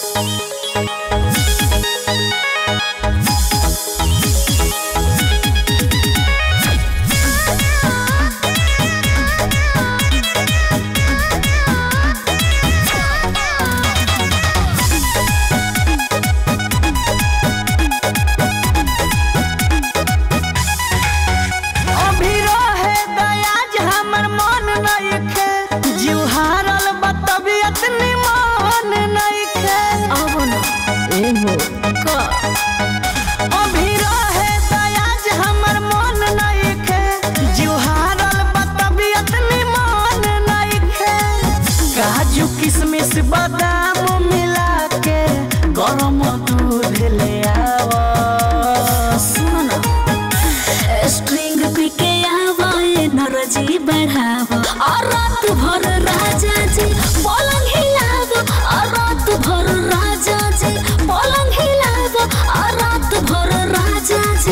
अभी रहे दयाज हमर मन नइखे जीव हारल बा तबियत निमन नइखे अब न एहो क अभी रहे दयाज हमर मन नइखे जीव हारल बा तबियत निमन नइखे काजू किशमिश बादाम मिला के गरम दूध ले आवा सुन न स्ट्रिंग पी के आवा एनर्जी बढ़ावा और रात भर राजा जी पलंग हिलावा और रात भर राजा जी पलंग हिलावा और रात भर राजा जी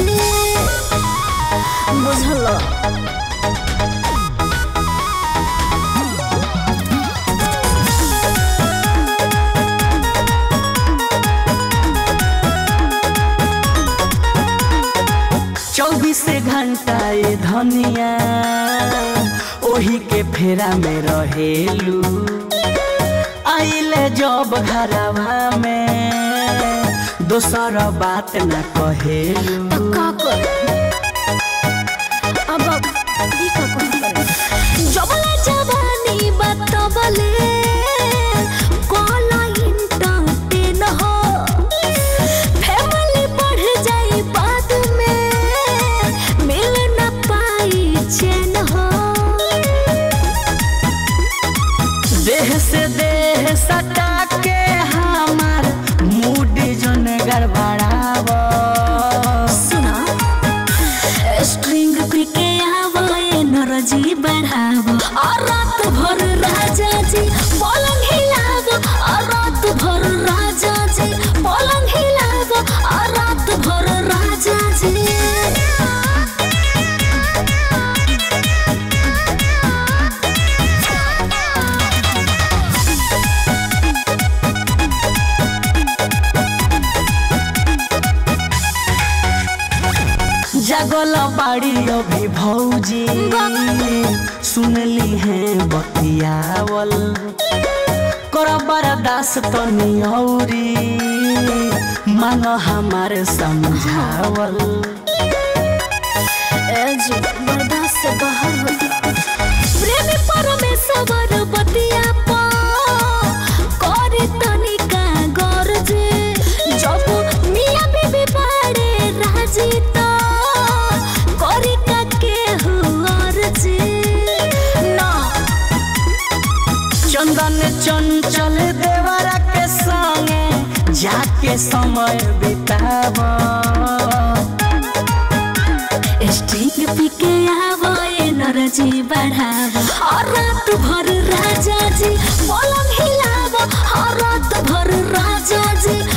बुझल चौबीस घंटा ये धनिया ओही के फेरा में रहेलू आइले जब घरवा में दोसर बात न कहेलू तो का कर अब ये का कर जबले जवानी बतबले कोला इंटरटेन हो फैमिली बढ़ जाई बाद में मिल न पाई चैन हो देह से देह सटा के हमार मूड जन गड़बड़ाव सुना स्ट्रिंग पी के आवो एनर्जी बढ़ावो और रात भर राजा जी पलंग हिलावो और रात भर राजा जी पलंग हिलावो और रात भर राजा जी जगल बाड़ी अभी भौजी सुनली है बतियावल कर बरदास तनी औरी मांग हमार समझावल एज बर्दाश्त से बाहर होता प्रेमी परमेश्वर बतिया पा करे तनिका गरजे जब मियां बीबी बाड़े राजी तो करी का के हुआर जे ना चंदन चंचल देवरा के संगे जाके समय बिताव स्ट्रिंग पी के आवो एनर्जी बढ़ावो और रात भर राजा जी पलंग हिलावो और रात भर राजा जी